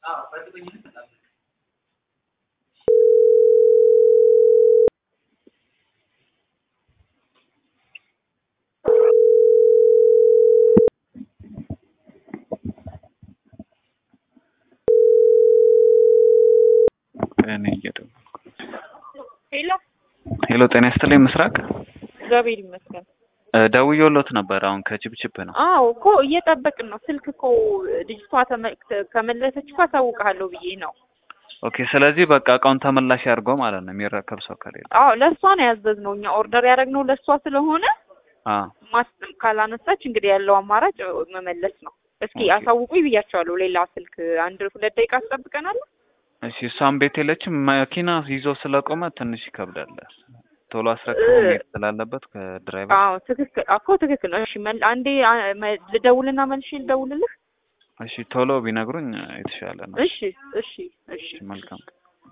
እኔ እየደወልኩ ሄሎ ሄሎ፣ ጤና ይስጥልኝ ምስራቅ። እግዚአብሔር ይመስገን። እ ደውዬልዎት ነበር አሁን ከችብችብ ነው። አዎ እኮ እየጠበቅን ነው። ስልክ እኮ ልጅቷ ተመ- ከመለሰች እኮ አሳውቅሃለሁ ብዬ ነው። ኦኬ፣ ስለዚህ በቃ እቃውን ተመላሽ ያድርገው ማለት ነው የሚረከብ ሰው ከሌለ። አዎ ለእሷ ነው ያዘዝነው እኛ ኦርደር ያደረግነው ለእሷ ስለሆነ አ ማስ- ካላነሳች እንግዲህ ያለው አማራጭ መመለስ ነው። እስኪ ኦኬ። አሳውቁኝ ብያቸዋለሁ። ሌላ ስልክ አንድ ሁለት ደቂቃ ትጠብቀናለህ? እሺ፣ እሷም ቤት የለችም። መኪና ይዞ ስለቆመ ትንሽ ይከብዳል። ቶሎ አስረክቦ እ- መሄድ ስላለበት ከድራይቨር። አዎ ትክክል እኮ ትክክል ነው። እሺ መል- አንዴ አ- መ- ልደውልና መልሼ ልደውልልህ። እሺ፣ ቶሎ ቢነግሩኝ የተሻለ ነው። እሺ እሺ እሺ እሺ፣ መልካም